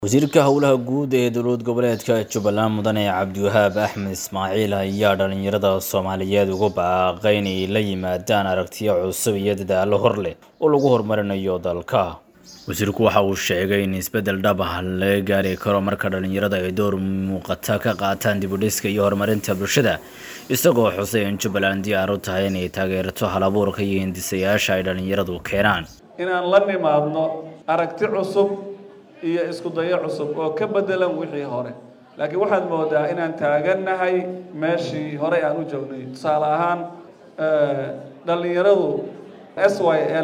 wasiirka howlaha guud ee dowlad goboleedka jubbaland mudane cabdiwahaab axmed ismaaciil ayaa dhalinyarada soomaaliyeed uga baaqay inay la yimaadaan aragtiyo cusub iyo dadaallo hor leh oo lagu horumarinayo dalka wasiirku waxa uu sheegay in isbeddel dhab ah laga gaari karo marka dhalinyarada ay door muuqata ka qaataan dibudhiska iyo horumarinta bulshada isagoo xusay in jubbaland diyaar u tahay inay taageerto halabuurka iyo hindisayaasha ay dhalinyaradu keenaan inaan la nimaadno aragti cusub iyo isku dayo cusub oo ka bedelan wixii hore laakiin waxaad moodaa inaan taagannahay meeshii horey aan u joognay tusaale ahaan dhallinyaradu s y l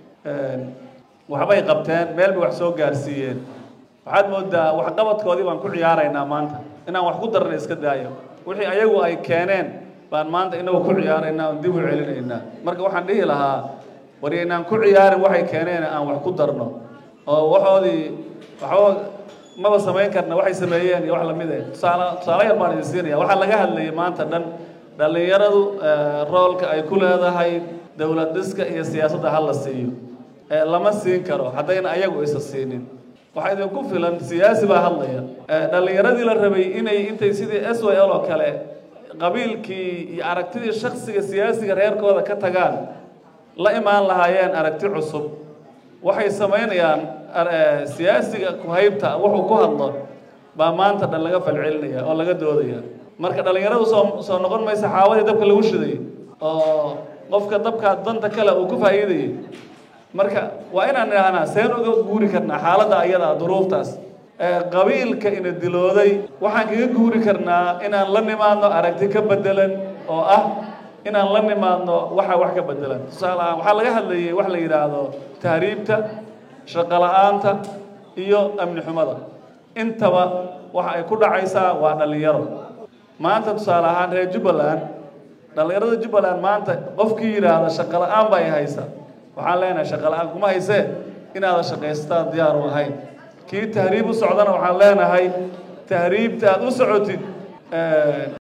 waxbay qabteen meel bay wax soo gaarsiiyeen waxaad moodaa waxqabadkoodii baan ku ciyaaraynaa maanta inaan wax ku darna iska daayo wixii ayagu ay keeneen baan maanta inagu ku ciyaaraynaa oon dib u celinaynaa marka waxaan dhihi lahaa war inaan ku ciyaarin waxay keeneen aan wax ku darno oo waxoodii waxba maba samayn karna waxay sameeyeen iyo wax lamid eh tusaale tusaale yar baan idin siinaya waxaa laga hadlayay maanta dhan dhallinyaradu roolka ay ku leedahay dowlad dhiska iyo siyaasadda ha la siiyo lama siin karo haddayna ayagu isa siinin waxaa idinku filan siyaasi baa hadlaya dhallinyaradii la rabay inay intay sidii s y l oo kale qabiilkii iyo aragtidii shaksiga siyaasiga reerkooda ka tagaan la imaan lahaayeen aragti cusub waxay samaynayaan siyaasiga ku-haybta wuxuu ku hadlo baa maanta dhan laga falcelinaya oo laga doodaya marka dhallinyaradu soo soo noqon maysa xaawadii dabka lagu shiday oo qofka dabkaa danta kale uu ku faa'iidayay marka waa inaan idhaahnaa seen uga guuri karnaa xaaladda ayadaa duruuftaas qabiilka ina dilooday waxaan kaga guuri karnaa inaan la nimaadno aragti ka bedelan oo ah inaan la nimaadno waxa wax ka bedelan tusaale ahaan waxaa laga hadlayay wax la yidhaahdo tahriibta shaqo la-aanta iyo amni xumada intaba waxa ay ku dhacaysaa waa dhallinyaro maanta tusaale ahaan reer jubbaland dhallinyarada jubbaland maanta qofkii yidhaahda shaqo la-aan bay haysa waxaan leenahay shaqo la-aan kuma haysee inaada shaqaystaan diyaar u ahayn kii tahriib u socdana waxaan leenahay tahriibta aad u socotid